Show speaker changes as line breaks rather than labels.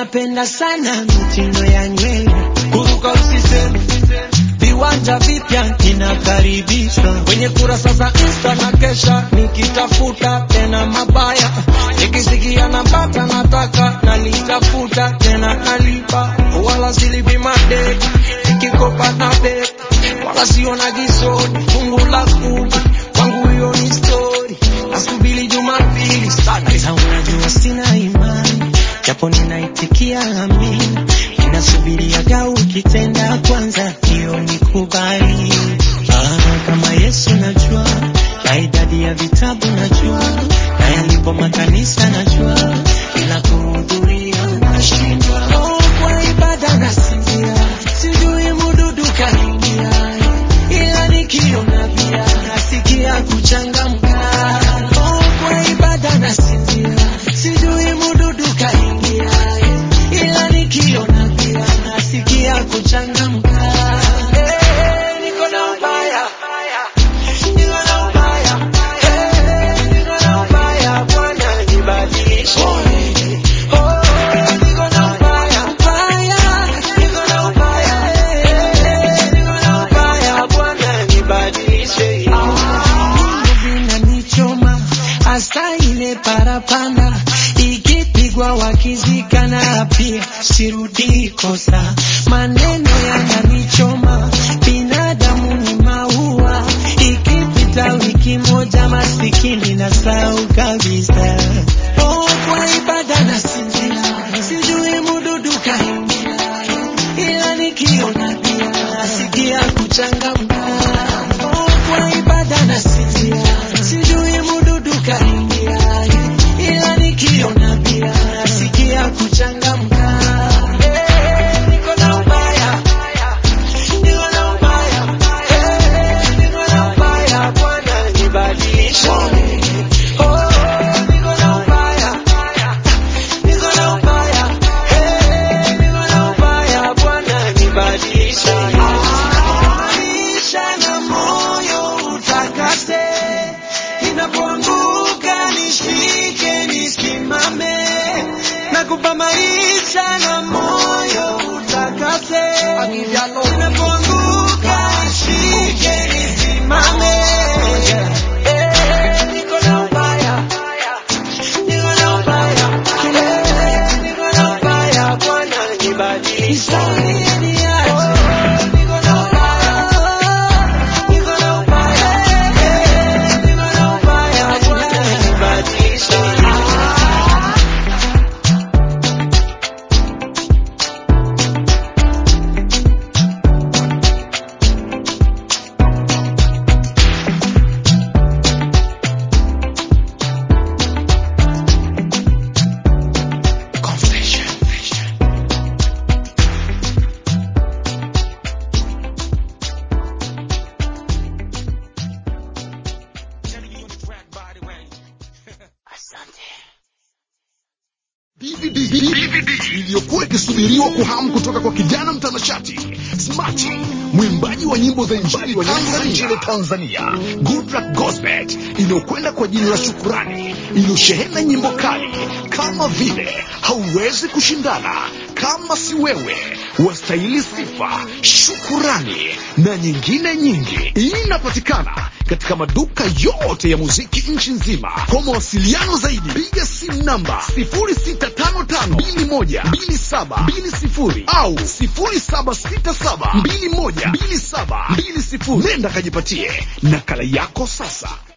napenda sana mitindo ya nywele, kuruka usiseme, viwanja vipya ninakaribishwa kwenye kurasa za Insta na kesha nikitafuta tena mabaya, nikisikia napata nataka nalitafuta tena nalipa, wala silipi madeni nikikopa na deni, wala siona gisoni fungu la kumi kwangu hiyo ni story, nasubiri Jumapili sana, ila unajua sina imani japo ninaitikia amina, ninasubiriaga ukitenda kwanza, hiyo nikubali. Ah, kama Yesu najua, na idadi ya vitabu najua, na yalipo makanisa najua, ila kuhudhuria nashindwa. Oh, kwa ibada nasinzia, sijui mududu kaingia, ila nikiona pia nasikia kuchangamka. Oh, kwa ibada nasinzia, sijui mududu kaingia, ila nikiona pia nasikia kuchangamka. Eh, niko na ubaya, niko na ubaya, eh, niko na ubaya, Bwana nibadilishe. Oh, niko na ubaya, ubaya, niko na ubaya, eh, niko na ubaya, Bwana nibadilishe. Mungu vinanichoma hasa ile parapanda ikipigwa wakizikana pia sirudi kosa maneno yananichoma binadamu ni maua ikipita wiki moja masikini na sau kabisa oh, kwa ibada nasinzia sijui mududu kaingia ila nikiona pia nasikia kuchangamka oh, kwa ibada nasinzia sijui mududu kaingia ila nikiona pia nasikia kuchangamka Eh, niko na ubaya, niko na ubaya, eh, niko na ubaya, Bwana nibadilishe. Oh, niko na ubaya, niko na ubaya, eh, niko na ubaya, Bwana nibadilishe. Maisha na moyo utakase, inapoanguka nishike nisimame, nakupa maisha na moyo utakase, inapoanguka nishike nisimame. Eh, niko na ubaya, niko na ubaya, eh, niko na ubaya, Bwana nibadilishe. Oh, niko na ubaya, niko na ubaya, eh, niko na ubaya, Bwana nibadilishe.
DVD iliyokuwa ikisubiriwa kwa hamu kutoka kwa kijana mtanashati Smarty, mwimbaji wa nyimbo za injili wa Tanzania, Tanzania, Goodluck Gosbet, inayokwenda kwa jina la Shukurani, iliyoshehena nyimbo kali kama vile hauwezi kushindana, kama si wewe, wastahili sifa, shukurani na nyingine nyingi. Inapatikana katika maduka yote ya muziki nchi nzima. Kwa mawasiliano zaidi, piga simu namba 0655212720 au 0767212720. Nenda kajipatie nakala yako sasa.